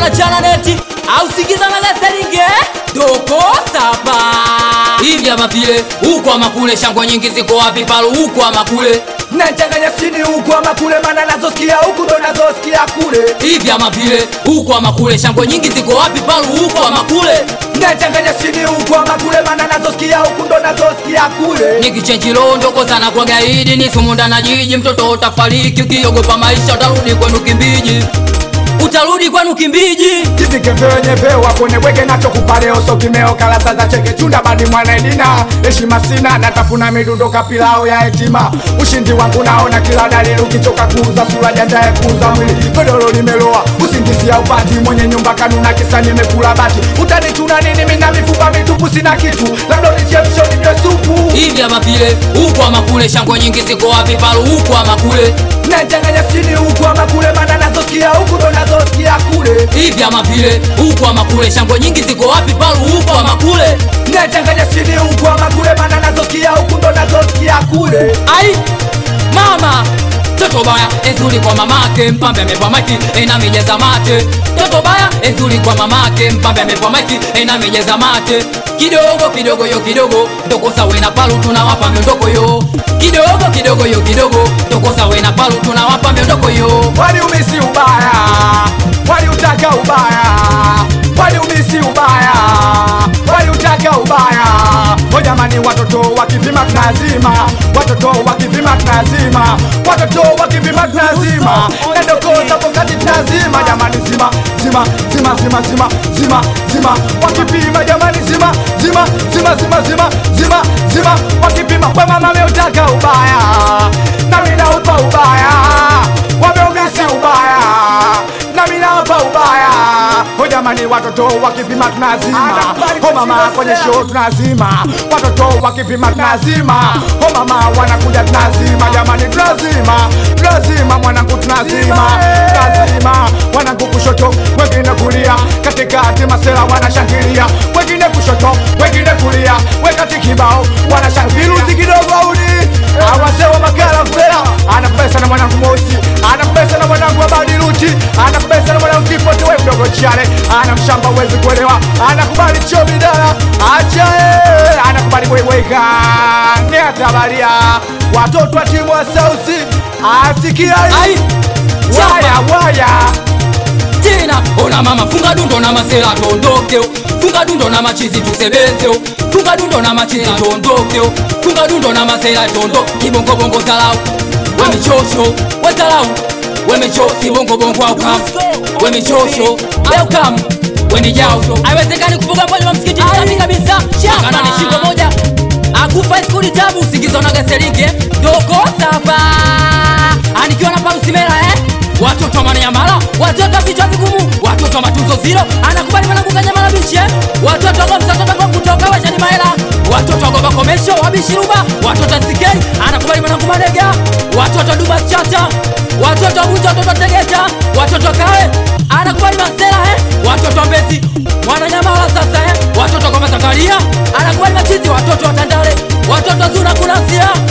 unachana neti au sikiza na leseringe doko saba hivi ama vile huku ama kule shangwe nyingi ziko wapi palu huku ama kule nachanganya chini huku ama kule mana nazosikia huku ndo nazosikia kule hivi ama vile huku ama kule shangwe nyingi ziko wapi palu huku ama kule nachanganya chini huku ama kule mana nazosikia huku ndo nazosikia kule nikichenjilo ndoko sana kwa gaidi ni sumunda na jiji mtoto utafariki ukiogopa maisha utarudi kwenu kimbiji utarudi kwenu kimbiji kivike vyenyewe waponeweke nacho kupaleo so kimeo kalasa za cheke chunda badi mwana edina heshima sina natafuna midundo kapilao ya hetima ushindi wangu naona kila dalili ukichoka kuuza sura jandaye kuuza mwili godoro limeloa usingisia upati mwenye nyumba kanuna kisa nimekula bati utanichuna nini mina mifupa mitupu sina kitu labda unichemsho ninywe supu hivi ama vile huku ama kule shangwe nyingi ziko wapi palu huku ama kule nachanganya chini huku ama kule mana nazosikia huku ndo nazosikia kule hivi ama vile huku ama kule shangwe nyingi ziko wapi palu huku ama kule nachanganya chini huku ama kule mana nazosikia huku ndo nazosikia kule ai mama toto baya ezuri kwa mamake mpambe amepwa maki ena mijeza mate toto baya ezuri kwa mamake mpambe amepwa maki ena mijeza mate kidogo kidogo yo kidogo ndoko sawe na palu tunawapa miondoko yo kidogo kidogo yo kidogo ndoko sawe na palu tunawapa miondoko yo waliumisi ubaya waliutaka ubaya waliumisi ubaya waliutaka ubaya o jamani watoto wakipima tunazima watoto wakipima tunazima watoto wakipima tunazima na ndoko zapo kati tunazima jamani zima zima zima zima zima zima zima wakipima jamani zima zima zima zima zima zima zima wakipima kwa mama ameutaka ubaya na mimi naupa ubaya wameongeza ubaya na mimi nawapa ubaya o jamani watoto wakipima tunazima o mama kwenye show tunazima watoto wakipima tunazima o mama wanakuja tunazima jamani tunazima tunazima mwanangu tunazima tunazima wanangu kushoto wengine kulia katikati masela wanashangilia wengine kushoto wengine kulia wekati kibao wanashangiluzi kidogo audi awasewa makala fela anakubesa na mwanangu mosi anakubesa na mwanangu abadiluti anakubesa na mwanangu kipote we mdogo chale ana mshamba uwezi kuelewa anakubali chomidala achae anakubali bwebweka neatabalia watoto wa timu wa sausi asikia ai waya waya tena ona mama funga dundo na masela tondokeo funga dundo na machizi tusebenzeo funga dundo na machizi tondokeo funga dundo na masela tondo kibongobongo zalau wemichosho wezalau wemicho kibongobongo aukam wemichosho aukam wenijao aiwezekani kufuga mmoja wa msikiti safi kabisa kana ni shingo moja akufa skuli tabu usingizo na gaselinge doko saba anikiwa na palusimela eh watoto wa manayamala watoto vichwa vigumu watoto wa matunzo zilo anakubali mwanangu kanyamala biche watoto gomsatotogo kutoka washani maela watoto wa gomba komesho wabishiruba watoto wa sikei anakubali mwanangu madega watoto wa dubas chata watoto wa bunja watoto wa tegeta watoto wa kawe anakubali masela eh watoto wa mbezi mwananyamala sasa eh watoto wa gomba zakaria anakubali machizi watoto wa tandale watoto wa zuna kunasia